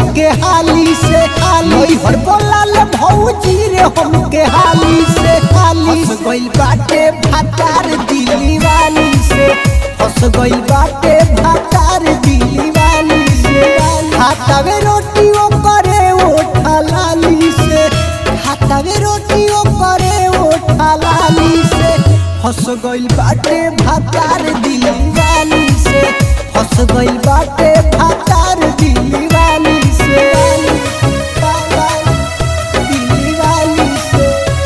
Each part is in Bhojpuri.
हमके हाली से हाली हर बोलाल भौजी रे हमके हाली से हाली से गइल बाटे भातार दिली वाली से फस गइल बाटे भातार दिली वाली से हाथावे रोटी ओ करे ओठा लाली से हाथावे रोटी ओ करे ओठा लाली से फस गइल बाटे भातार दिली वाली से फस गइल बाटे भातार दिली वाली से दिली वाली से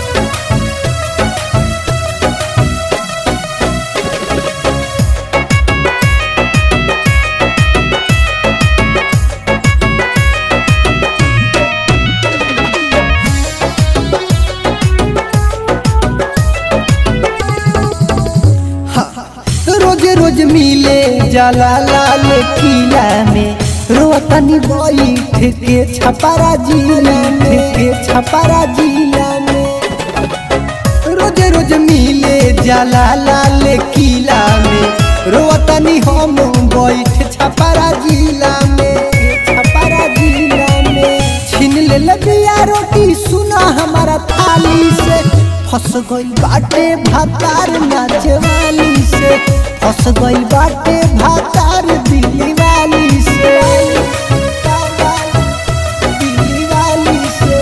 रोज रोज मिले जाला लाल किला में रोतनी बैठ के छपारा जिला में के छपारा जिला में रोज रोज मिले जाला लाल किला में रोतनी हम बैठ छपारा जिला में छपारा जिला में छीन ले लबिया रोटी सुना हमारा थाली से फस गइल बाटे भातार नाचवाली से फस गइल बाटे भातार दिली वाली से दिली वाली से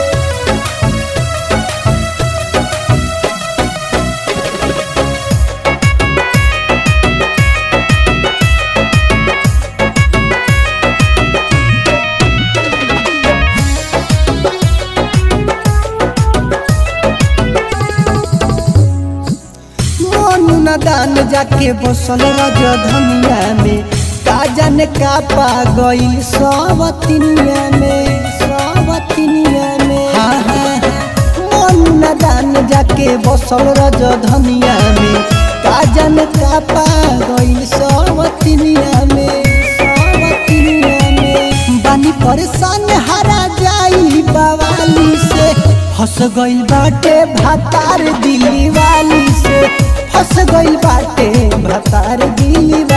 मोनू नदान जाके बसल रजधनिया में का जाने का पा गइल सबतिनिया में सबतिनिया में हाँ हाँ हाँ। मोनू नदान जाके बसल रजधनिया में का जाने का पा गइल सबतिनिया में सबतिनिया में बानी परेशान हरा जाई बवाली से फस गइल बाटे भातार दिली वाली से फस गइल बाटे भातार दिली